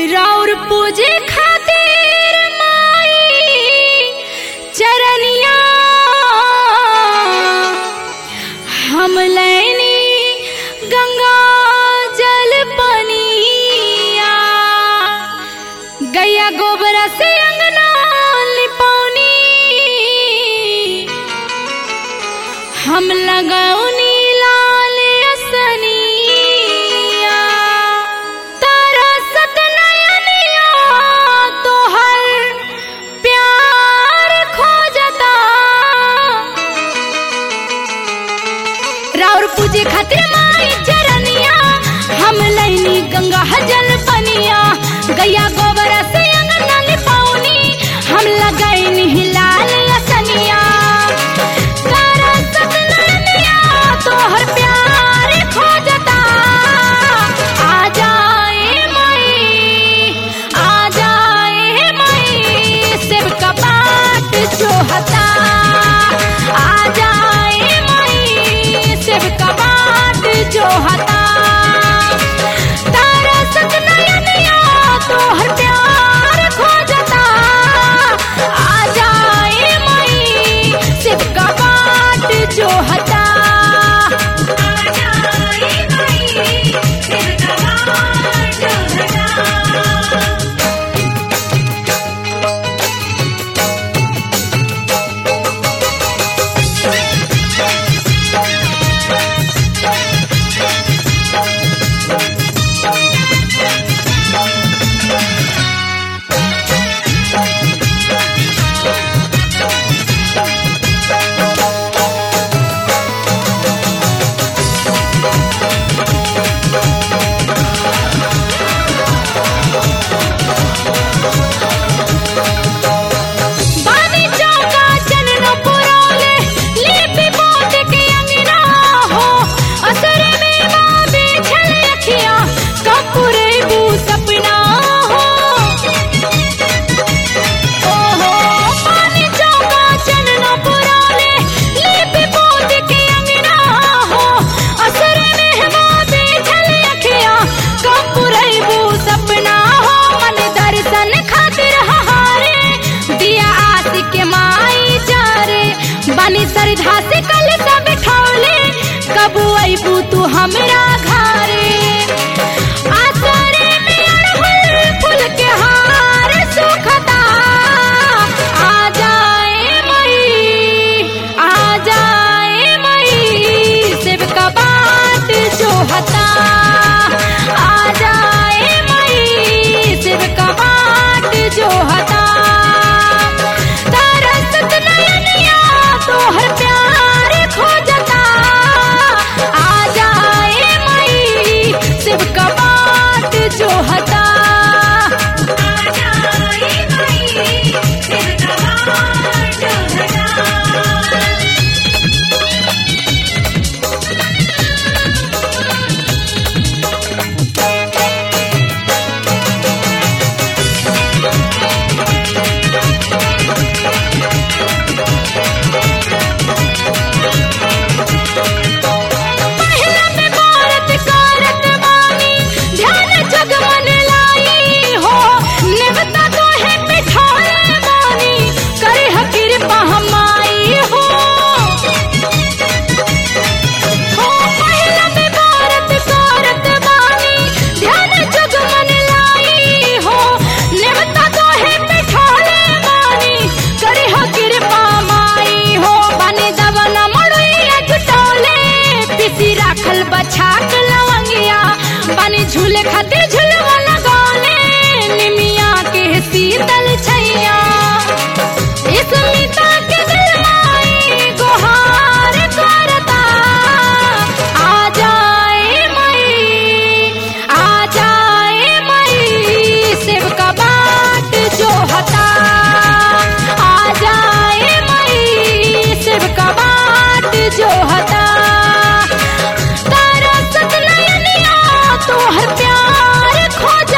राउर पूजे खातिर माई चरनिया हम लैनी गंगा जल पनिया गैया गोबर से अंगना लिपौनी हम लगौनी लाल असनिया तारा सतनयनिया तोहर प्यार खोजता राउर पूजे खातिर माई चरनिया हम लैनी गंगा जल पनिया गैया गोबर से अंगना लिपौनी हम लगैनी लाल असनिया तारा सतनयनिया तोहर प्यार खोजता आ जाए मई आ जाए मई शिव का बाट जोहता आ जाए मई शिव का बाट जोहता तारा सतनयनिया तोहर प्यार खोजता आ जाए मई शिव का बाट जोहता आ जाए मई शिव का बाट जोहता बानी चौका चनन पुरोले लिपि पोत के अंगना हो असर में माँ बेछल अखिया कपूरे बू सपना हो ओहो बानी चौका चनन पुरोले लिपि पोत के अंगना हो असर में माँ बेछल अखिया कपूरे बू सपना हो मन दर्शन खातिर हारे दिया आस के माई जारे बनी सरधा से कल सब ठौले कबू अबू तू हमरा घरे आसरे में अड़हुल फूल के हार सुखता आ जाए मई आ जाए मई शिव का बाट जोहता आ जाए मई शिव का बाट जोहता तारा सतनयनिया तोहर प्यार खोजता आ जाए मई शिव का बाट जोहता आ जाए मई शिव का बाट जोहता महिला में भारत कारत बानी ध्यान जगमन लाई हो निवता तो है पिठाए बानी करे हकीर पहमाई हो हो महिला में भारत कारत बानी ध्यान जगमन लाई हो निवता तो है पिठाए बानी करे हकीर पहमाई हो बने दवन मड़ुइया जुटौले पिसी राखल बछाक लवंगिया बने झूले खातिर झुलवा लगौले निमिया के शीतल छैया स्मिता के दिलवाई गोहार करता आ जाए मई आ जाए मई शिव का बाट जोहता आ जाए मई शिव का बाट जोहता तारा सतनयनिया तोहर प्यार खोज